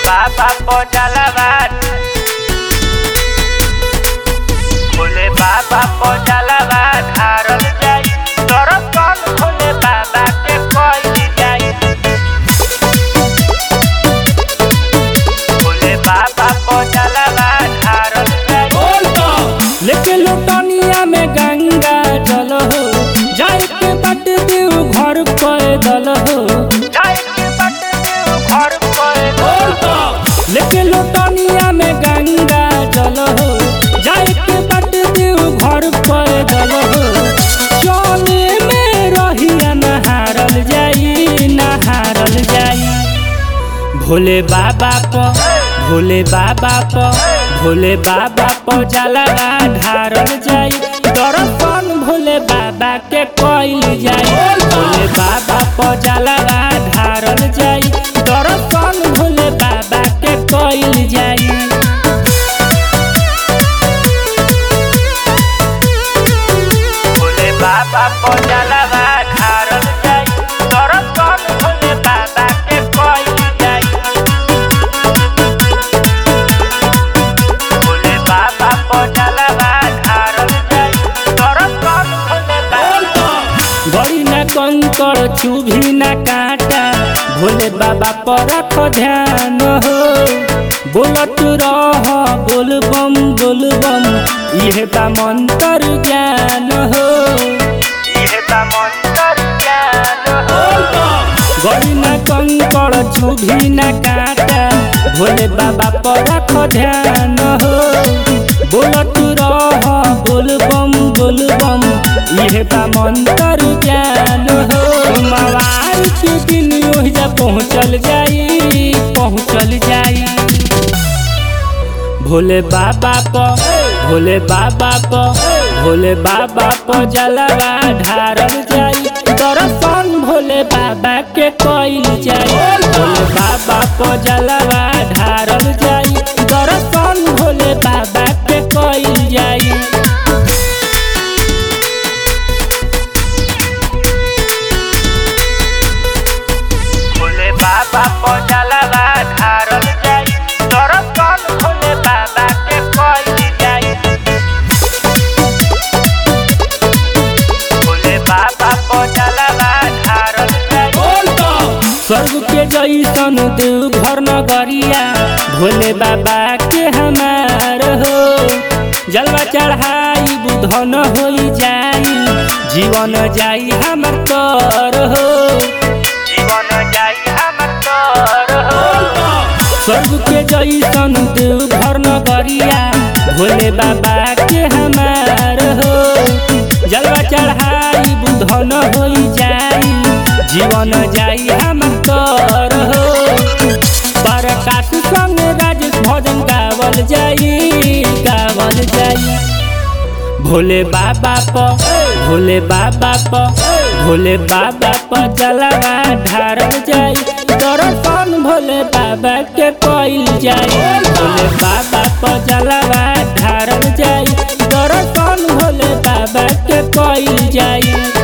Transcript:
बाबा पहुँचलवा भोले बाबा पहुँचलवा ढारल जाई दर्शन भोले बाबा के कइल जाई भोले बाबा पहुँचलवा ढारल जाई लेके लोटनिया में गंगा जल हो जाए के बट देव घर पैदल हो जाई के बट देव घर पर लेके लोटनिया में गंगा जल हो जाए के बट देव घर पैदल हो चले में रहिया नहारल जाई नहारल जाई भोले बाबा प भोले बाबा प भोले बाबा प जलवा ढारल जाई दर्शन भोले बाबा के कइल जाई भोले बाबा प जलवा ढारल जाई दर्शन भोले बाबा के कइल जाई भोले बाबा पहुँचलवा ढारल जाई दर्शन भोले बाबा के कइल जाई भोले बाबा पहुँचलवा ढारल जाई दर्शन भोले बाबा बड़ी ना कंकड़ चुभी ना कांटा भोले बाबा पर रख ध्यान हो बोलत रह बोल बम बोल बम इहे बा मंत्र ज्ञान हो इहे बा मंत्र ज्ञान हो बड़ी ना कंकड़ चुभी ना कांटा भोले बाबा पर रख ध्यान हो बोलत रह बोल बम बोल बम इहे बा मंत्र ज्ञान हो मवार के दिन ओहिजा पहुँचल जाई पहुँचल जाई भोले बाबा प भोले बाबा प भोले बाबा प जलवा ढारल जाई दर्शन भोले बाबा के कइल जाई भोले बाबा प जलवा ढारल जाई दर्शन भोले बाबा के कइल जाई भोले बाबा पहुँचलवा ढारल जाई दर्शन भोले बाबा के कइल जाई भोले बाबा पहुँचलवा ढारल जाई स्वर्ग के जैसन देव घर नगरिया भोले बाबा के हमार हो जलवा चढ़ाई बुधन हो जाई जीवन जाई हमर तर हो जीवन जाई हमर तर हो स्वर्ग के जैसन देव घर नगरिया भोले बाबा के हमार हो जलवा चढ़ाई बुधन हो जाई जीवन जाई हमर तर हो प्रकाश संग राज भजन गावल जाई गावल जाई भोले बाबा प भोले बाबा प भोले बाबा प जलवा ढारल जाई दर्शन भोले बाबा के कइल जाई भोले बाबा प जलवा ढारल जाई दर्शन भोले बाबा के कइल जाई